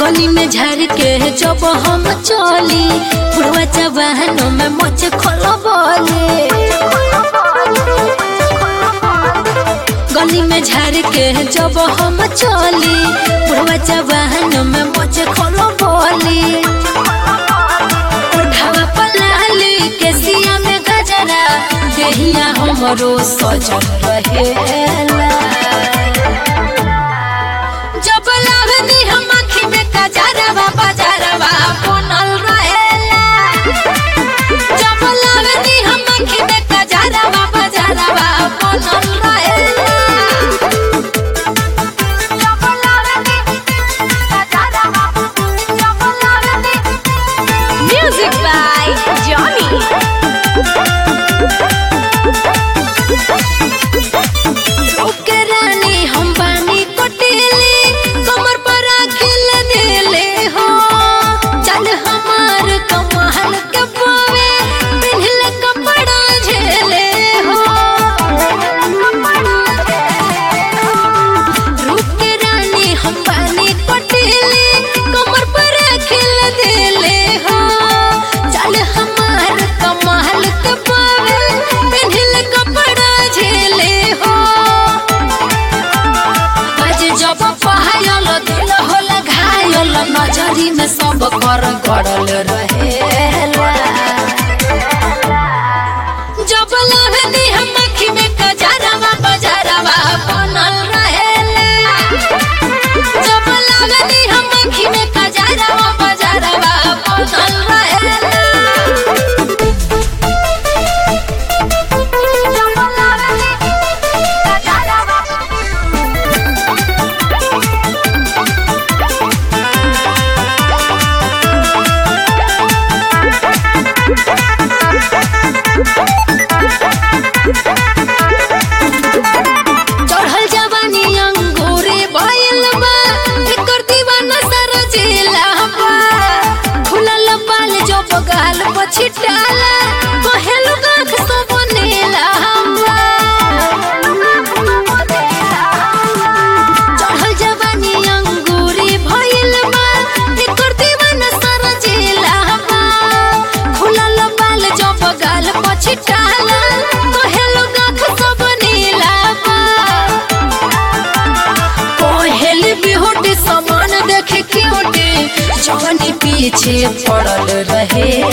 गली में झर के जब हम चली बुढ़वा जवानों में मोचे खोलबले गली में झर के जब हम चली बुढ़वा जवानों में मोचे खोलबले उठावा पलाली के सिया में गजरा देहिया हमरो सजन रहेला जब लावनी हम आँखी में कजरवा बजरवा बनल रहेला जब लावनी हम आँखी में कजरवा बजरवा बनल रहेला जब लावनी कजरवा जब लावनी Music by Johnny. ओके रानी हम बानी कोटिली कमर पर खिल देले हो चल हमार कमाल के पावे पिन्हल कपड़ा झेले हो रूप के रानी हम बानी कोटिली कमर पर खिल देले हो चल हमार कमाल के पावे पिन्हल कपड़ा झेले हो आज जब पहायल दिल होला घायल नजरी में सब कर गड़ल रहेला जब लहनी हम अखी में कजरवा बजरवा बनल रहेला जब लहनी हम अखी में कजरवा बजरवा बनल रहेला जब लहनी कजरवा चढ़ल जवानी अंगूरे भइल बा एकर दीवाना सारा जिला बा खुलल बाल जो बगाल पछिटाला कहेल गाख सब नीला बा चढ़ल जवानी अंगूरे भइल बा एकर दीवाना सारा जिला बा खुलल बाल जो बगाल पछिटाला कहेल गाख सब नीला बा पहल बिहुटी समान देखे क्यूटी जवानी पीछे पड़ल रहे